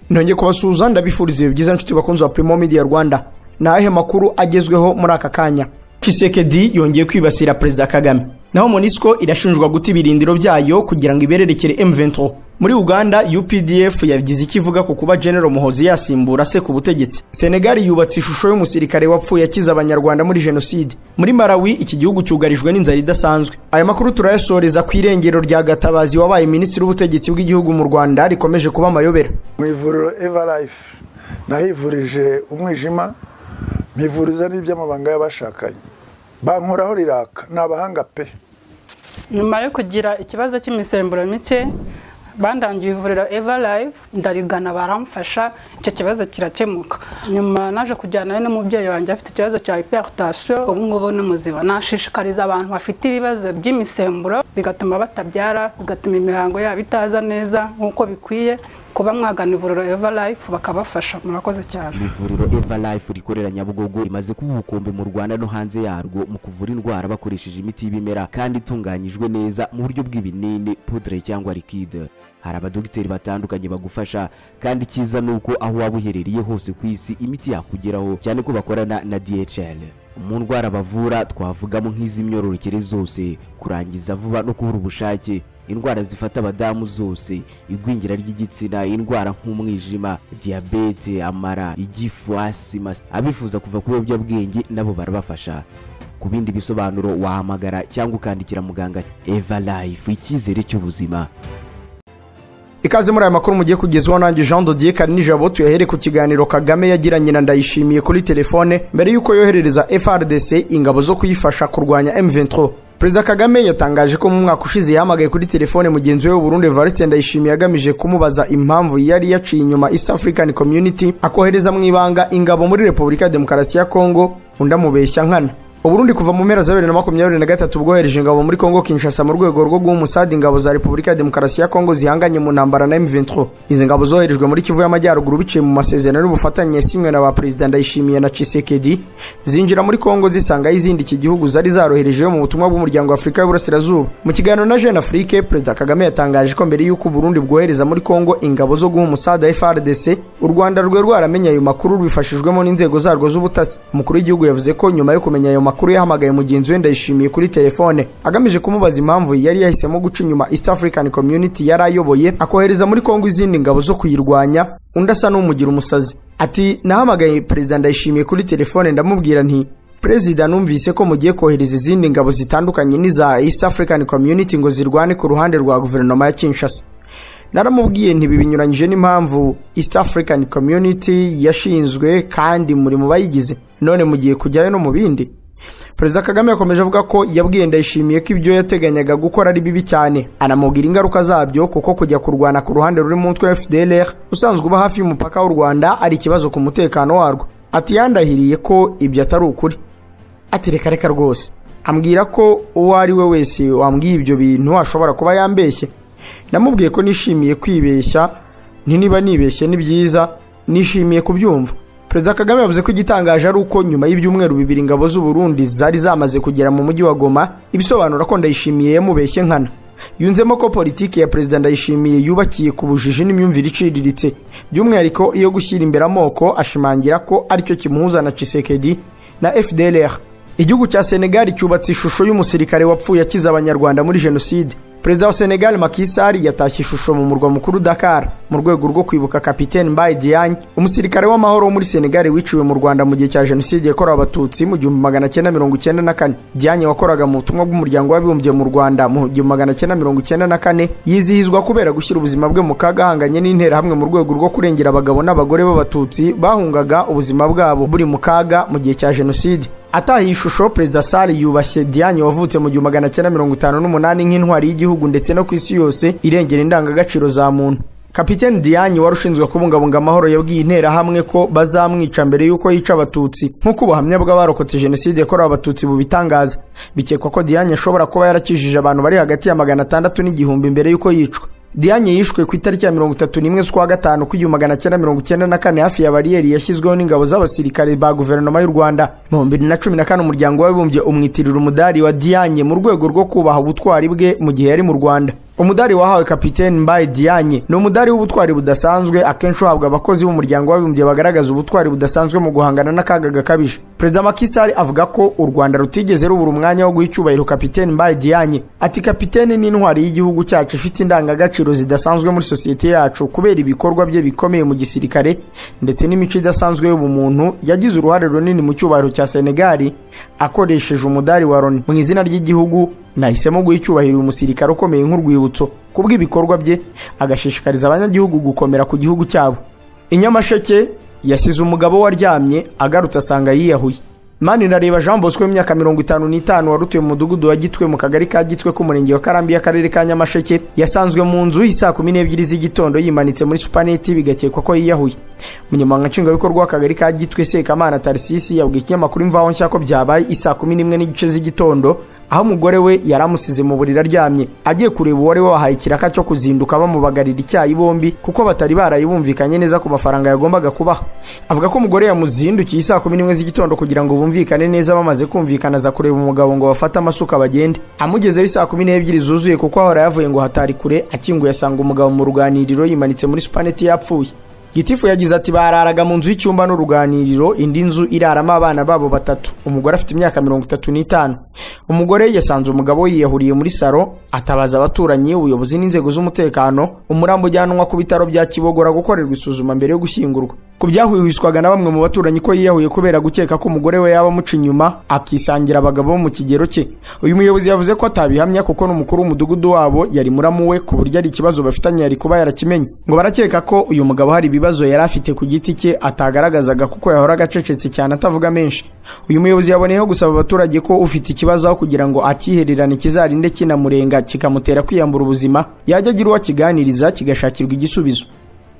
ntongeye kubasuhuza ndabifuriza ibihe byiza nshuti bakunzi ba Primo Media Rwanda ni ayahe makuru agezweho muri aka kanya Tshisekedi yongeye kwibasira Perezida Kagame naho Monisco irashinjwa guta ibirindiro byayo kugira ngo ibererekere M23 muri Uganda UPDF yabigize ikivuga ku kuba General Muhozi yasimbura se ku butegetsi Senegal yubatse ishusho y'umusirikare wapfuye akiza abanyarwanda muri jenoside muri Malawi iki gihugu cyugarijwe n'inzara idasanzwe aya makuru turayasoreza ku irengero rya Gatabazi wabaye minisitiri w'ubutegetsi bw'igihugu mu Rwanda rikomeje kuba amayobera mu ivuriro everlife nahivurije umwijima mpivuriza n'iby'amabanga y'abashakanye bankoraho riraka ni abahanga pe nyuma yo kugira ikibazo cy'imisemburo mike bandangiye ivuriro everlife ndarigana baramfasha icyo kibazo kirakemuka nyuma naje kujyana n'umubyeyi wanjye afite ikibazo cya hypertension ubu ngubu ni muzima nashishikariza abantu bafite ibibazo by'imisemburo bigatuma batabyara bigatuma imihango yabo itaza neza nk'uko bikwiye kuba mwagana ivuriro everlife bakabafasha murakoze cyane ivuriro everlife rikorera nyabugogo rimaze kuba ubukombe mu rwanda no hanze yarwo mu kuvura indwara bakoresheje imiti y'ibimera kandi itunganyijwe neza mu buryo bw'ibinini pudre cyangwa likide hari abadogiteri batandukanye bagufasha kandi icyiza ni uko aho waba uherereye hose ku isi imiti yakugeraho cyane ko bakorana na dhl mu ndwara bavura twavugamo nk'iz'imyororokere zose kurangiza vuba no kubura ubushake indwara zifata abadamu zose igwingira ry'igitsina indwara nk'umwijima diyabete amara igifu asima abifuza kuva ku biyobyabwenge nabo barabafasha ku bindi bisobanuro wahamagara cyangwa ukandikira muganga eva life icyizere cy'ubuzima ikaze muri aya makuru mugiye kugezwaho nanjye jean dodier karinijabo tuyahere ku kiganiro kagame yagiranye na ndayishimiye kuri telefone mbere y'uko yoherereza frdc ingabo zo kuyifasha kurwanya m23 perezida kagame yatangaje ko mu mwaka ushize yahamagaye kuri telefone mugenzi we w'uburundi evariste ndayishimiye agamije kumubaza impamvu yari yaciye inyuma east african community akohereza mu ibanga ingabo muri repubulika ya demokarasi ya kongo undi amubeshya nkana uburundi kuva mu mpera za bibiri na makumyabiri na gatatu bwohereje ingabo muri kongo kinshasa mu rwego rwo guha umusadi ingabo za repubulika ya demokarasi ya kongo zihanganye mu ntambara na m23 izi ngabo zoherejwe muri kivu y'amajyaruguru biciye mu masezerano y'ubufatanye yasinywe na ba perezida ndayishimiye na cisekedi zinjira muri kongo zisangayo izindi iki gihugu zari zaroherejeyo mu butumwa bw'umuryango w'afurika y'uburasirazuba mu kiganiro na jeune afrique perezida kagame yatangaje ko mbere y'uko uburundi bwohereza muri kongo ingabo zo guha umusada frdc u rwanda rwe rwaramenye ayo makuru rubifashijwemo n'inzego zarwo z'ubutasi umukuru w'igihugu yavuze ko nyuma yo kumenya ayo makuru makuru yahamagaye mugenzi we ndayishimiye kuri telefone agamije kumubaza impamvu yari yahisemo guca inyuma east african community yari ayoboye akohereza muri kongo izindi ngabo zo kuyirwanya undi asa n'umugira umusazi ati nahamagaye perezida ndayishimiye kuri telefone ndamubwira nti perezida numvise ko mugiye kohereza izindi ngabo zitandukanye n'iza east african community ngo zirwane ku ruhande rwa guverinoma ya kinshasa naramubwiye ntibi binyuranyije n'impamvu east african community yashinzwe kandi muri mu bayigize none mugiye kujyayo no mu bindi perezida kagame yakomeje avuga ko yabwiye ndayishimiye ko ibyo yateganyaga gukora ari bibi cyane anamubwira ingaruka zabyo kuko kujya kurwana ku ruhande ruri mu mutwe wa fdlr usanzwe uba hafi y'umupaka w'u rwanda ari ikibazo ku mutekano warwo ati yandahiriye ko ibyo atari ukuri ati reka reka rwose ambwira ko uwo ari we wese wambwiye ibyo bintu ashobora kuba yambeshye namubwiye ko nishimiye kwibeshya niba nibeshye ni byiza nishimiye kubyumva perezida kagame yavuze ko igitangaje ari uko nyuma y'ibyumweru bibiri ingabo z'uburundi zari zamaze kugera mu mujyi wa goma ibisobanura ko ndayishimiye yamubeshye nkana yunzemo ko politiki ya perezida ndayishimiye yubakiye ku bujiji n'imyumvire iciriritse by'umwihariko iyo gushyira imbere amoko ashimangira ko aricyo kimuhuza na cisekedi na fdlr igihugu cya senegal cyubatse ishusho y'umusirikare wapfuye akiza abanyarwanda muri jenoside perezida wa senegal makisari yatashye ishusho mu murwa mukuru dakar mu rwego rwo kwibuka kapitene mbaye diagne umusirikare w'amahoro wo muri senegal wiciwe mu rwanda mu gihe cya jenoside yakorewe abatutsi mu gihumbi magana cyenda mirongo icyenda na kane diagne wakoraga mu butumwa bw'umuryango w'abibumbye mu rwanda mu gihumbi magana cyenda mirongo icyenda na kane yizihizwa kubera gushyira ubuzima bwe mu kaga ahanganye n'interahamwe mu rwego rwo kurengera abagabo n'abagore b'abatutsi bahungaga ubuzima bwabo buri mu kaga mu gihe cya jenoside ataha iyi shusho perezida sale yubashye diane wavutse mu gihumbi magana cyenda mirongo itanu n'umunani nk'intwari y'igihugu ndetse no ku isi yose irengera indangagaciro za muntu kapitene diane wari ushinzwe kubungabunga amahoro yabwiye interahamwe ko bazamwica mbere y'uko yica abatutsi nk'uko ubuhamya bw'abarokotse jenoside yakorewe abatutsi bubitangaza bikekwa ko diane ashobora kuba yarakijije abantu bari hagati ya magana atandatu n'igihumbi mbere y'uko yicwa diane yishwe ku itariki ya mirongo itatu n'imwe z'ukwa gatanu kw'igihumbi magana cyenda mirongo icyenda na kane hafi ya bariyeri yashyizweho n'ingabo z'abasirikare ba guverinoma y'u rwanda mu bibiri na cumi na kane umuryango w'abibumbye umwitirira umudari wa diane mu rwego rwo kubaha ubutwari bwe mu gihe yari mu rwanda umudari wahawe kapitene mbaye dianye ni umudari w'ubutwari budasanzwe akenshi uhabwa abakozi b'umuryango w'abibumbye bagaragaza ubutwari budasanzwe mu guhangana n'akaga gakabije perezida makisari avuga ko u rwanda rutigeze rubura umwanya wo guha icyubahiro kapitene mbaye dianye ati kapitene ni intwari y'igihugu cyacu ifite indangagaciro zidasanzwe muri sosiyete yacu kubera ibikorwa bye bikomeye mu gisirikare ndetse n'imico idasanzwe y'ubumuntu yagize uruhare runini mu cyubahiro cya senegali akoresheje umudari wa loni mu izina ry'igihugu nahisemo guha icyubahiro uyu musirikare ukomeye nk'urwibutso kubw'ibikorwa bye agashishikariza abanyagihugu gukomera ku gihugu cyabo inyamasheke yasize umugabo waryamye agarutse asanga yiyahuye manirareba jean bosco w'imyaka mirongo itanu n'itanu wari utuye mu mudugudu wa gitwe mu kagari ka gitwe k'umurenge wa karambi y'akarere ka nyamasheke yasanzwe mu nzu isaa kumi n'ebyiri z'igitondo yimanitse muri supaneti bigakekwa ko yiyahuye umunyamabanga nshingwabikorwa w'akagari ka gitwe sekamana tarisisi yabwiye ikinyamakuru imvaho nshya ko byabaye isaa kumi n'imwe n'igice z'igitondo aho umugore we yari amusize mu buriri aryamye agiye kureba uwari wahaye ikiraka cyo kuzinduka bamubagarira icyayi bombi kuko batari barayibumvikanye neza ku mafaranga yagombaga kubaha avuga ko umugore yamuzindukiye isaa kumi n'imwe z'igitondo kugira ngo bumvikane neza bamaze kumvikana aza kureba umugabo ngo bafate amasuka bagende amugezeho isaa kumi n'ebyiri zuzuye kuko ahora yavuye ngo hatari kure akinguye asanga umugabo mu ruganiriro yimanitse muri supaneti yapfuye gitifu yagize ati bararaga mu nzu y'icyumba n'uruganiriro indi nzu iraramo abana babo batatu umugore afite imyaka mirongo itatu n'itanu umugore yasanze umugabo yiyahuriye muri saro atabaza abaturanyi ubuyobozi n'inzego z'umutekano umurambo ujyanwa ku bitaro bya kibogora gukorerwa isuzuma mbere yo gushyingurwa ku byahwihwiswaga na bamwe mu baturanyi ko yiyahuye kubera gukeka ko umugore we yaba amuca inyuma akisangira abagabo bo mu kigero cye uyu muyobozi yavuze ko atabihamya kuko n'umukuru w'umudugudu wabo yari muramu we ku buryo ari ikibazo bafitanye yari kuba yarakimenye ngo barakeka ko uyu mugabo hari ibibazo yari afite ku giti cye atagaragazaga kuko yahoraga acecetse cyane atavuga menshi uyu muyobozi yaboneyeho gusaba abaturage ko ufite ikibazo aho kugira ngo akihererane kizarinde kinamurenga kikamutera kwiyambura ubuzima yajya agira uwo akiganiriza kigashakirwa igisubizo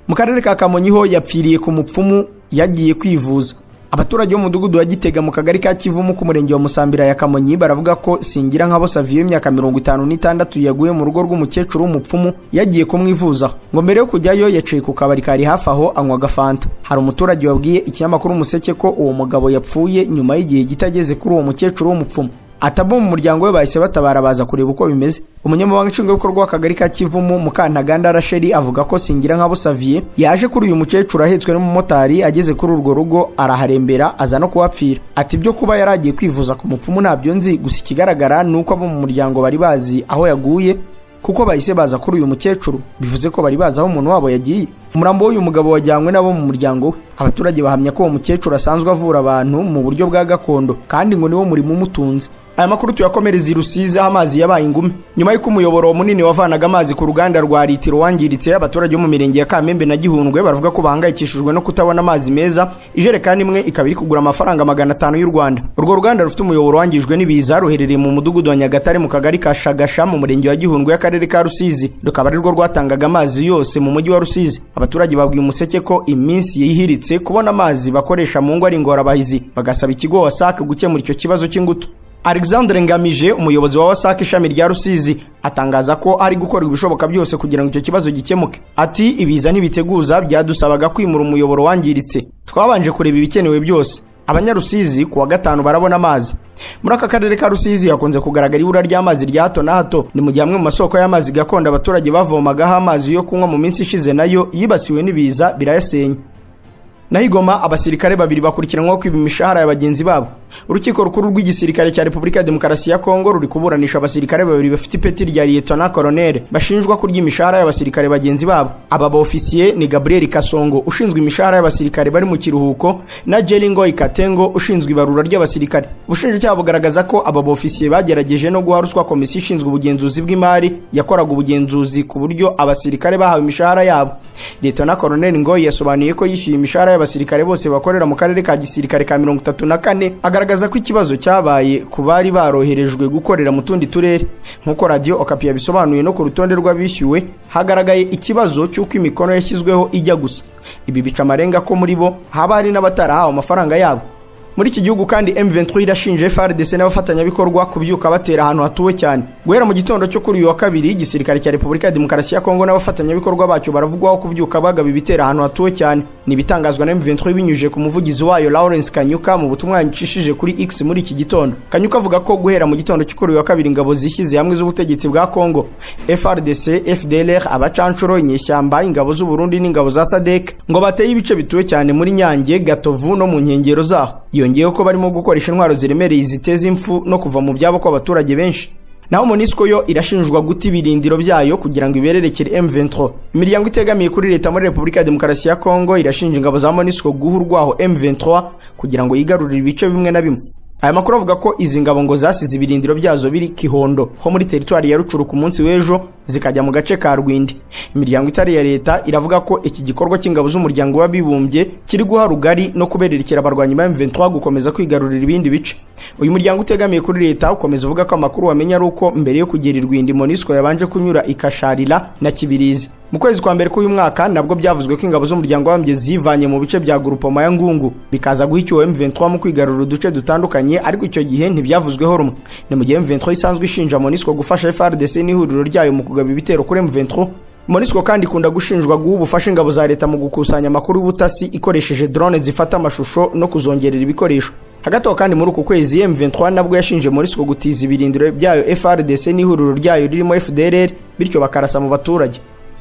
mu karere ka kamonyi ho yapfiriye ku mupfumu yagiye kwivuza abaturage b'umudugudu wa gitega mu kagari ka kivumu ku murenge wa musambira ya kamonyi baravuga ko singira nkabo saviyo y'imyaka mirongo itanu n'itandatu yaguye mu rugo rw'umukecuru w'umupfumu yagiye kumwivuzaho ngo mbere yo kujyayo yaciye ku kabari kari hafi aho anywa agafanta hari umuturage wabwiye ikinyamakuru umuseke ko uwo mugabo yapfuye nyuma y'igihe gito ageze kuri uwo mukecuru w'umupfumu atabo mu muryango we bahise batabara baza kureba uko bimeze umunyamabanga nshingwabikorwa w'akagari ka kivumu mukantaganda rasheli avuga ko singira nkabo saviye yaje kuri uyu mukecuru ahetswe n'umumotari ageze kuri urwo rugo araharembera aza no kuhapfira ati ibyo kuba yari agiye kwivuza ku mupfumu ntabyo nzi gusa ikigaragara ni uko abo mu muryango bari bazi aho yaguye kuko bahise baza kuri uyu mukecuru bivuze ko bari bazi aho umuntu wabo yagiye umurambo w'uyu mugabo wajyanywe nabo mu muryango we abaturage bahamya ko uwo mukecuru asanzwe avura abantu mu buryo bwa gakondo kandi ngo niwo murimo umutunze aya makuru tuyakomereza i rusizi aho amazi yabaye ingume nyuma y'uko umuyoboro munini wavanaga amazi ku ruganda rwa litiro wangiritse abaturage bo mu mirenge ya kamembe na gihundwe baravuga ko bahangayikishijwe no kutabona amazi meza ijerekani imwe ikaba iri kugura amafaranga magana atanu y'u rwanda urwo ruganda rufite umuyoboro wangijwe n'ibiza ruherereye mu mudugudu wa nyagatare mu kagari ka shagasha mu murenge wa gihundwe y'akarere ka rusizi rukaba ari rwo rwatangaga amazi yose mu mujyi wa rusizi abaturage babwiye umuseke ko iminsi yihiritse kubona amazi bakoresha mu ngo ari ingorabahizi bagasaba ikigo wasake gukemura icyo kibazo cy'ingutu alexandre ngamije umuyobozi wa wasake ishami rya rusizi atangaza ko ari gukorwa ibishoboka byose kugira ngo icyo kibazo gikemuke ati ibiza ntibiteguza byadusabaga kwimura umuyoboro wangiritse twabanje kureba ibikenewe byose abanyarusizi ku wa gatanu barabona amazi muri aka karere ka rusizi hakunze kugaragara ibura ry'amazi rya hato na hato ni mu gihe amwe mu masoko y'amazi gakondo abaturage bavomagaho amazi yo kunywa mu minsi ishize nayo yibasiwe n'ibiza birayasenya naho igoma abasirikare babiri bakurikiranwaho kwiba imishahara ya bagenzi babo urukiko rukuru rw'igisirikare cya repubulika ya demokarasi ya kongo ruri kuburanisha abasirikare babiri bafite ipeti rya liyetona koronere bashinjwa kurya imishahara y'abasirikare bagenzi babo aba baofisiye ni gabriel kasongo ushinzwe imishahara y'abasirikare bari mu kiruhuko na jeringo ikatengo ushinzwe ibarura ry'abasirikare ubushinjacyaha bugaragaza ko aba baofisiye bagerageje no guha ruswa komisiyo ishinzwe ubugenzuzi bw'imari yakoraga ubugenzuzi ku buryo abasirikare bahawe imishahara yabo liyetona koronere ngoyi yasobanuye ko yishyuye imishahara abasirikare bose bakorera mu karere ka gisirikare ka mirongo itatu na kane agaragaza ko ikibazo cyabaye ku bari baroherejwe gukorera mu tundi turere nk'uko radiyo okapi yabisobanuye no ku rutonde rw'abishyuwe hagaragaye ikibazo cy'uko imikono yashyizweho ijya gusa ibi bica amarenga ko muri bo haba hari n'abatarahawe amafaranga yabo muri iki gihugu kandi M23 irashinje FARDC n'abafatanyabikorwa kubyuka batera ahantu hatuwe cyane guhera mu gitondo cyo kuri uyu wa kabiri igisirikare cya Repubulika ya Demokarasi ya Kongo n'abafatanyabikorwa bacyo baravugwaho kubyuka bagaba ibitera ahantu hatuwe cyane ni ibitangazwa na M23 binyujije ku muvugizi wayo Lawrence Kanyuka mu butumwa yacishije kuri X muri iki gitondo Kanyuka avuga ko guhera mu gitondo cyo kuri uyu wa kabiri ingabo zishyize hamwe z'ubutegetsi bwa Kongo FARDC FDLR abacanshuro inyeshyamba ingabo z'u Burundi n'ingabo za SADC ngo bateye ibice bituwe cyane muri Nyange Gatovu no mu nkengero zaho yongeyeho ko barimo gukoresha intwaro ziremereye ziteza impfu no kuva mu byabo kw'abaturage benshi naho monisco yo irashinjwa guta ibirindiro byayo kugira ngo ibererekere M23 imiryango itegamiye kuri leta muri Repubulika ya Demokarasi ya Kongo irashinja ingabo za monisco guha urwaho M23 kugira ngo yigarurire ibice bimwe na bimwe aya makuru avuga ko izi ngabo ngo zasize ibirindiro byazo biri Kihondo ho muri teritwari ya Rucuru ku munsi w'ejo zikajya mu gace ka Rwindi imiryango itari ya leta iravuga ko iki gikorwa cy'ingabo z'umuryango w'abibumbye kiri guha rugari no kubererekera abarwanyi ba M23 gukomeza kwigarurira ibindi bice uyu muryango utegamiye kuri leta ukomeza uvuga ko amakuru wamenya ari uko mbere yo kugera i Rwindi Monusco yabanje kunyura ikasharira na Kibirizi mu kwezi kwa mbere k'uyu mwaka nabwo byavuzwe ko ingabo z'umuryango w'abibumbye zivanye mu bice bya Grupoma ya Ngungu bikaza guha icyuho M23 mu kwigarurira uduce dutandukanye bitandukanye ariko icyo gihe ntibyavuzweho rumwe ni mu gihe M23 isanzwe ishinja Monusco gufasha FARDC n'ihuriro ryayo mu kugaba ibitero kuri M23 Monusco kandi ikunda gushinjwa guha ubufasha ingabo za leta mu gukusanya amakuru y'ubutasi ikoresheje drone zifata amashusho no kuzongerera ibikoresho hagati aho kandi muri uku kwezi M23 nabwo yashinje Monusco gutiza ibirindiro byayo FARDC n'ihuriro ryayo ririmo FDLR bityo bakarasa mu baturage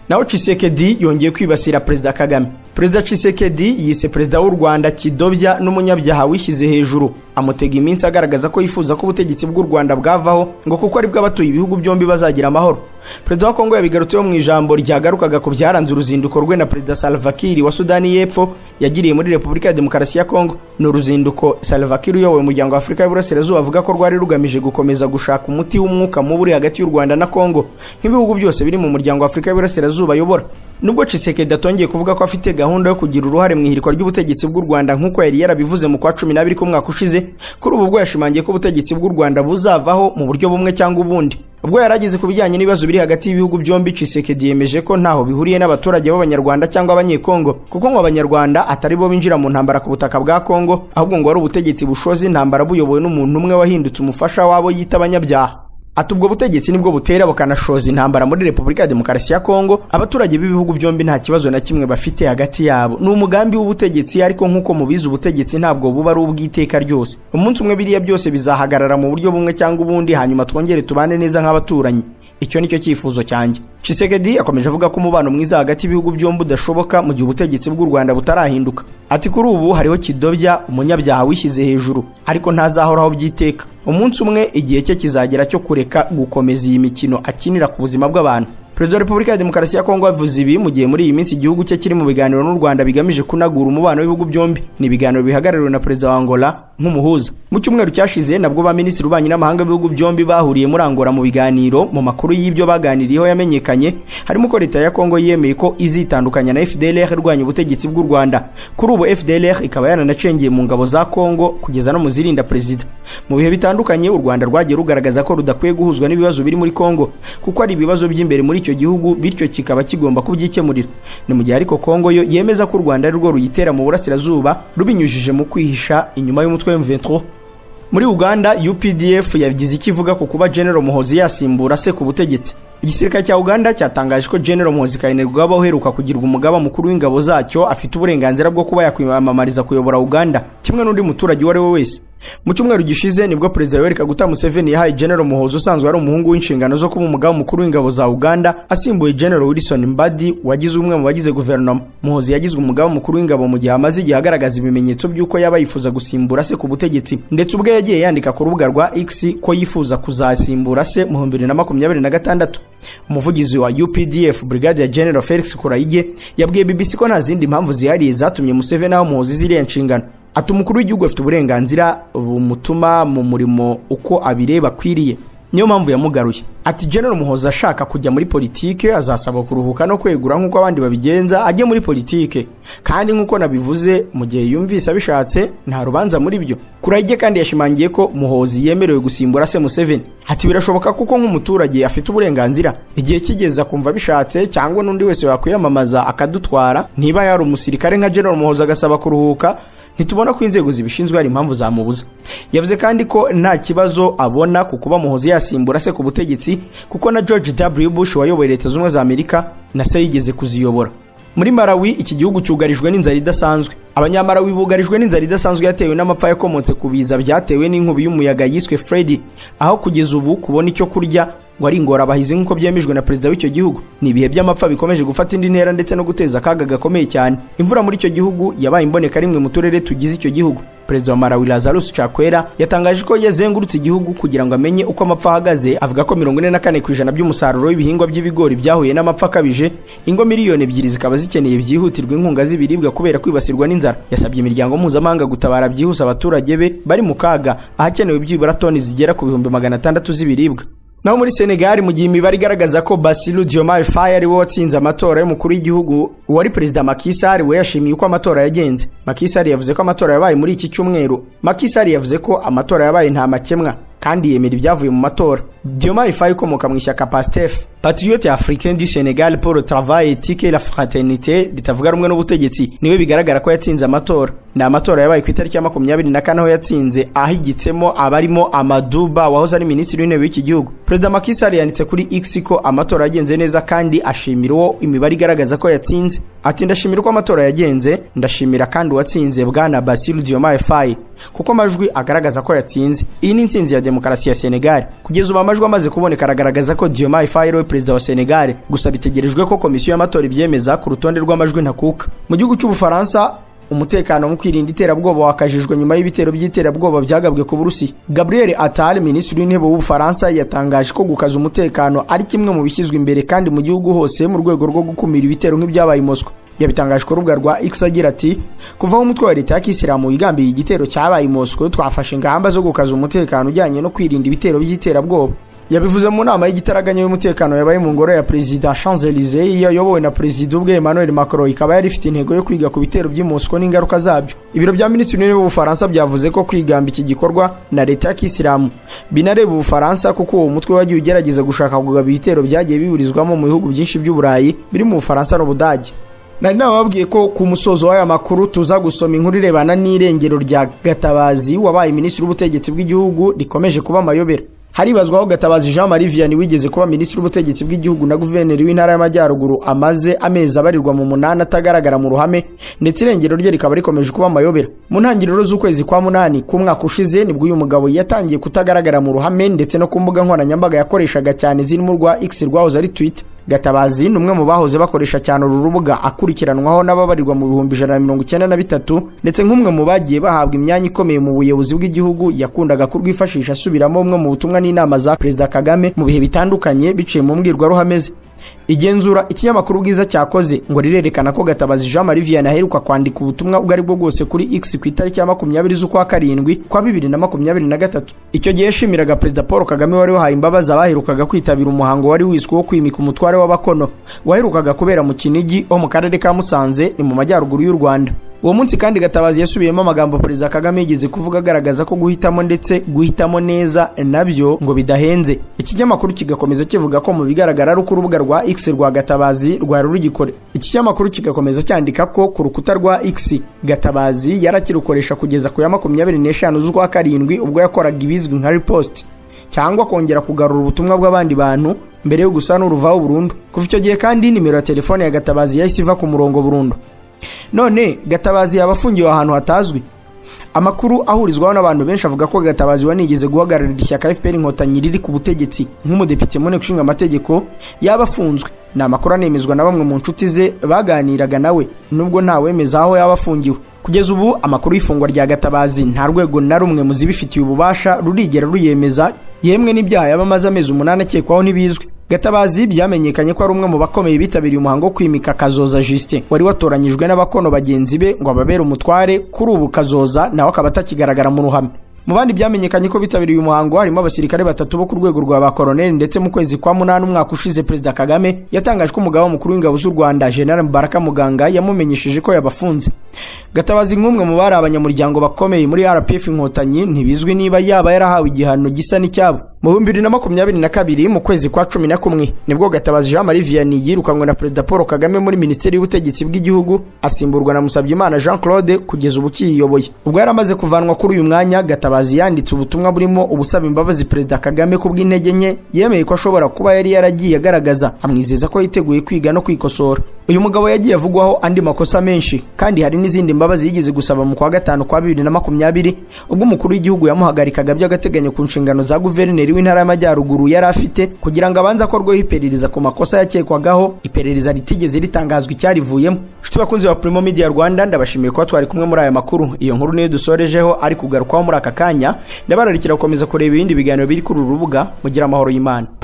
naho Chisekedi yongeye kwibasira Perezida Kagame Perezida Chisekedi yise Perezida w'u Rwanda kidobya n'umunyabyaha wishyize hejuru amutega iminsi agaragaza ko yifuza ko ubutegetsi bw'u Rwanda bwavaho ngo kuko ari bwo abatuye ibihugu byombi bazagira amahoro Perezida wa Kongo yabigarutseho mu ijambo ryagarukaga ku byaranze uruzinduko rwe na Perezida Salva Kiir wa Sudani y'Epfo yagiriye muri Repubulika ya Demokarasi ya Kongo ni uruzinduko Salva Kiir uyoboye umuryango w'Afurika y'Iburasirazuba avuga ko rwari rugamije gukomeza gushaka umuti w'umwuka mubi uri hagati y'u Rwanda na Kongo nk'ibihugu byose biri mu muryango w'Afurika y'Iburasirazuba ayobora nubwo Chisekedi atongeye kuvuga ko afite gahunda yo kugira uruhare mu ihirikwa ry'ubutegetsi bw'u Rwanda nk'uko yari yarabivuze mu kwa 12 k'umwaka ushize kuri ubu bwo yashimangiye ko ubutegetsi bw'u Rwanda buzavaho mu buryo bumwe cyangwa ubundi ubwo yarageze ku bijyanye n'ibibazo biri hagati y'ibihugu byombi Chisekedi yemeje ko ntaho bihuriye n'abaturage b'Abanyarwanda cyangwa Abanyekongo kuko ngo Abanyarwanda atari bo binjira mu ntambara ku butaka bwa Kongo ahubwo ngo ari ubutegetsi bushoze intambara buyobowe n'umuntu umwe wahindutse umufasha wabo yita abanyabyaha ati ubwo butegetsi nibwo butera bukanashoza intambara muri repubulika ya demokarasi ya kongo abaturage b'ibihugu byombi nta kibazo na kimwe bafite hagati yabo ni umugambi w'ubutegetsi ariko nk'uko mubizi ubutegetsi ntabwo buba ari ubw'iteka ryose umunsi umwe biriya byose bizahagarara mu buryo bumwe cyangwa ubundi hanyuma twongere tubane neza nk'abaturanyi icyo nicyo cyifuzo cyanjye Chisekedi akomeje avuga ko umubano mwiza hagati y'ibihugu byombi udashoboka mu gihe ubutegetsi bw'u Rwanda butarahinduka ati kuri ubu hariho kidobya umunyabyaha wishyize hejuru ariko ntazahoraho byiteka umunsi umwe igihe cye kizagera cyo kureka gukomeza iyi mikino akinira ku buzima bw'abantu Perezida wa Repubulika ya Demokarasi ya Kongo avuze ibi mu gihe muri iyi minsi igihugu cye kiri mu biganiro n'u Rwanda bigamije kunagura umubano w'ibihugu byombi ni ibiganiro bihagarariwe na Perezida wa Angola nk'umuhuza mu cyumweru cyashize nabwo ba Minisitiri ubanye n'amahanga b'ibihugu byombi bahuriye muri Angola mu biganiro mu makuru y'ibyo baganiriyeho yamenyekanye harimo ko leta ya Kongo yemeye ko izitandukanya na FDLR irwanya ubutegetsi bw'u Rwanda kuri ubu FDLR ikaba yaranacengeye mu ngabo za Kongo kugeza no mu zirinda Perezida mu bihe bitandukanye u Rwanda rwagiye rugaragaza ko rudakwiye guhuzwa n'ibibazo biri muri Kongo kuko ari ibibazo by'imbere muri icyo icyo gihugu bityo kikaba kigomba kubyikemurira ni mu gihe ariko Kongo yo yemeza ko u Rwanda ari rwo ruyitera mu burasirazuba rubinyujije mu kwihisha inyuma y'umutwe M23 muri Uganda UPDF yagize ikivuga ku kuba General Muhozi yasimbura se ku butegetsi igisirikare cya Uganda cyatangaje ko General Muhozi Kainerugaba uheruka kugirwa umugaba mukuru w'ingabo zacyo afite uburenganzira bwo kuba yakwiyamamariza kuyobora Uganda kimwe n'undi muturage uwo ari we wese mu cyumweru gishize nibwo perezida Yoweri Kaguta Museveni yahaye General Muhozi usanzwe ari umuhungu w'inshingano zo kuba umugaba mukuru w'ingabo za Uganda asimbuye General Wilson Mbadi wagize umwe mu bagize guverinoma Muhozi yagizwe umugaba mukuru w'ingabo mu gihe amaze igihe agaragaza ibimenyetso by'uko yaba yifuza gusimbura se ku butegetsi ndetse ubwo yagiye yandika ku rubuga rwa X ko yifuza kuzasimbura se mu 2026 umuvugizi wa UPDF Brigadier General Felix Kurayige yabwiye BBC ko nta zindi mpamvu zihariye zatumye Museveni aho Muhozi ziriya nshingano ati umukuru w'igihugu afite uburenganzira bumutuma mu murimo uko abireba akwiriye niyo mpamvu yamugaruye ati general muhoza ashaka kujya muri politike azasabwa kuruhuka no kwegura nk'uko abandi babigenza ajye muri politike kandi nk'uko nabivuze mu gihe yumvise abishatse nta rubanza muri byo kurayige kandi yashimangiye ko muhozi yemerewe gusimbura se museveni ati birashoboka kuko nk'umuturage afite uburenganzira igihe kigeze akumva abishatse cyangwa n'undi wese wakwiyamamaza akadutwara niba yari umusirikare nka general muhoza agasaba kuruhuka ntitubona ko inzego zibishinzwe hari impamvu zamubuza yavuze kandi ko nta kibazo abona ku kuba muhozi yasimbura se ku butegetsi kuko na george w bush wayoboye leta zunze ubumwe za amerika na se yigeze kuziyobora muri marawi iki gihugu cyugarijwe n'inzara idasanzwe abanyamarawi bugarijwe n'inzara idasanzwe yatewe n'amapfa yakomotse ku biza byatewe n'inkubi y'umuyaga yiswe freddy aho kugeza ubu kubona icyo kurya ngo ari ingorabahizi nk'uko byemejwe na perezida w'icyo gihugu ni ibihe by'amapfa bikomeje gufata indi ntera ndetse no guteza akaga gakomeye cyane imvura muri icyo gihugu yabaye imboneka rimwe mu turere tugize icyo gihugu perezida wa marawi lazarus cakwera yatangaje ko yazengurutse igihugu kugira ngo amenye uko amapfa ahagaze avuga ko mirongo ine na kane ku ijana by'umusaruro w'ibihingwa by'ibigori byahuye n'amapfa akabije ingo miliyoni ebyiri zikaba zikeneye byihutirwa inkunga z'ibiribwa kubera kwibasirwa n'inzara yasabye imiryango mpuzamahanga gutabara byihuse abaturage be bari mu kaga ahakenewe byibura toni zigera ku bihumbi magana atandatu z'ibiribwa naho muri senegali mu gihe imibare igaragaza ko basiru diomaye faye ari we watsinze amatora y'umukuru w'igihugu uwari perezida makisari we yashimiye uko amatora yagenze makisari yavuze ko amatora yabaye muri iki cyumweru makisari yavuze ko amatora yabaye nta makemwa kandi yemera ibyavuye mu matora diomaye faye ukomoka mu ishyaka pastef patriote africain du senegal paul travail etike la fraternite ritavuga rumwe n'ubutegetsi niwe bigaragara ko yatsinze amatora ni amatora yabaye ku itariki ya makumyabiri na kane aho yatsinze ahigitsemo abarimo amaduba wahoze ari minisitiri w'intebe w'iki gihugu perezida makisari yanditse kuri x ko amatora yagenze neza kandi ashimira uwo imibare igaragaza ko yatsinze ati ndashimira uko amatora yagenze ndashimira kandi uwatsinze bwana basiru diomaye faye kuko amajwi agaragaza ko yatsinze iyi ni intsinzi ya demokarasi ya senegal kugeza ubu amajwi amaze kuboneka aragaragaza ko diomaye faye ariwe perezida wa senegal gusa bitegerejwe ko komisiyo y'amatora ibyemeza ku rutonde rw'amajwi ntakuka mu gihugu cy'ubufaransa umutekano mu kwirinda iterabwoba wakajijwe nyuma y'ibitero by'iterabwoba byagabwe ku burusiya gabriel attal minisitiri w'intebe w'ubufaransa yatangaje ko gukaza umutekano ari kimwe mu bishyizwe imbere kandi mu gihugu hose mu rwego rwo gukumira ibitero nk'ibyabaye i moscou yabitangaje ku rubuga rwa x agira ati kuvaho umutwe wa leta ya kisilamu wigambiye igitero cyabaye i moscou twafashe ingamba zo gukaza umutekano ujyanye no kwirinda ibitero by'iterabwoba yabivuze mu nama y'igitaraganya y'umutekano yabaye mu ngoro ya perezida champs elysee yayobowe na perezida ubwe emmanuel macron ikaba yari ifite intego yo kwiga ku bitero by'i moscou n'ingaruka zabyo ibiro bya minisitiri w'intebe w'ubufaransa byavuze ko kwigamba iki gikorwa na leta ya kisilamu binareba ubufaransa kuko uwo mutwe wagiye ugerageza gushaka kugaba ibitero byagiye biburizwamo mu bihugu byinshi by'uburayi biri mu bufaransa n'ubudage nari nababwiye ko ku musozo w'aya makuru tuza gusoma inkuru irebana n'irengero rya gatabazi wabaye minisitiri w'ubutegetsi bw'igihugu rikomeje kuba amayobera haribazwa aho gatabazi jean marie vianney wigeze kuba minisitiri w'ubutegetsi bw'igihugu na guverineri w'intara y'amajyaruguru amaze amezi abarirwa mu munani atagaragara mu ruhame ndetse irengero rye rikaba rikomeje kuba amayobera mu ntangiriro z'ukwezi kwa munani k'umwaka ushize nibwo uyu mugabo yatangiye kutagaragara mu ruhame ndetse no ku mbuga nkoranyambaga yakoreshaga cyane zirimo urwa x rwahoze ari twitter gatabazi ni umwe mu bahoze bakoresha cyane uru rubuga akurikiranwaho n'ababarirwa mu bihumbi ijana na mirongo icyenda na bitatu ndetse nk'umwe mu bagiye bahabwa imyanya ikomeye mu buyobozi bw'igihugu yakundaga kurwifashisha asubiramo bumwe mu butumwa n'inama za perezida kagame mu bihe bitandukanye biciye mu mbwirwaruhame ze igenzura ikinyamakuru bwiza cyakoze ngo rirerekana ko gatabazi jean marie vianney aheruka kwandika ubutumwa ubwo ari bwo bwose kuri x ku itariki ya makumyabiri z'ukwa karindwi kwa bibiri na makumyabiri na gatatu icyo gihe yashimiraga perezida paul kagame wari wahaye imbabazi abaherukaga kwitabira umuhango wari wiswe wo kwimika umutware w'abakono waherukaga kubera mu kinigi ho mu karere ka musanze ni mu majyaruguru y'u rwanda uwo munsi kandi gatabazi yasubiyemo amagambo perezida kagame yigeze kuvuga agaragaza ko guhitamo ndetse guhitamo neza nabyo ngo bidahenze ikinyamakuru kigakomeza kivuga ko mu bigaragara ari uko urubuga rwa x rwa gatabazi rwari rugikore iki kinyamakuru kigakomeza cyandika ko ku rukuta rwa x gatabazi yarakirukoresha kugeza ku ya makumyabiri n'eshanu z'ukwa karindwi ubwo yakoraga ibizwi nka riposti cyangwa kongera kugarura ubutumwa bw'abandi bantu mbere yo gusa n'uruvaho burundu kuva icyo gihe kandi nimero ya telefone ya gatabazi yahise iva ku murongo burundu none gatabazi yaba afungiwe ahantu hatazwi amakuru ahurizwaho n'abantu benshi avuga ko gatabazi wanigeze guhagararira ishyaka fpr inkotanyi riri ku butegetsi nk'umudepite mu nteko ishinga amategeko yaba afunzwe ni amakuru anemezwa na bamwe mu nshuti ze baganiraga nawe nubwo ntawemeza aho yaba afungiwe kugeza ubu amakuru y'ifungwa rya gatabazi nta rwego na rumwe mu zibifitiye ububasha rurigera ruyemeza yemwe n'ibyaha yaba amaze amezi umunani akekwaho ntibizwi gatabazi byamenyekanye ko ari umwe mu bakomeye bitabiriye umuhango wo kwimika kazoza justin wari watoranyijwe n'abakono bagenzi be ngo ababere umutware kuri ubu kazoza nawe akaba atakigaragara mu ruhame mu bandi byamenyekanye ko bitabiriye uyu muhango harimo abasirikare batatu bo ku rwego rwa ba koroneli ndetse mu kwezi kwa munani umwaka ushize perezida kagame yatangaje ko umugaba mukuru w'ingabo z'u rwanda general mubaraka muganga yamumenyesheje ko yabafunze gatabazi nk'umwe mu bari abanyamuryango bakomeye muri rpf inkotanyi ntibizwi niba yaba yarahawe igihano gisa n'icyabo mu bihumbi bibiri na makumyabiri na kabiri mu kwezi kwa cumi na kumwe nibwo gatabazi jean marie vianney yirukanywe na perezida paul kagame muri minisiteri y'ubutegetsi bw'igihugu asimburwa na musabyimana jean claude kugeza ubu ukiyiyoboye ubwo yari amaze kuvanwa kuri uyu mwanya gatabazi yanditse ubutumwa burimo ubusaba imbabazi perezida kagame kubw'intege nke yemeye ko ashobora kuba yari yaragiye agaragaza amwizeza ko yiteguye kwiga no kwikosora uyu mugabo yagiye avugwaho andi makosa menshi kandi hari n'izindi mbabazi yigeze gusaba mu kwa gatanu kwa bibiri na makumyabiri ubwo umukuru w'igihugu yamuhagarikaga by'agateganyo ku nshingano za guverineri guverineri w'intara y'amajyaruguru yari afite kugira ngo abanze akorweho iperereza ku makosa yakekwagaho iperereza ritigeze ritangazwa icyarivuyemo nshuti bakunzi ba primo media rwanda ndabashimiye kuba twari kumwe muri aya makuru iyo nkuru niyo dusorejeho ari kugarukwaho muri aka kanya ndabararikira gukomeza kureba ibindi biganiro biri kuri uru rubuga mugira amahoro y'imana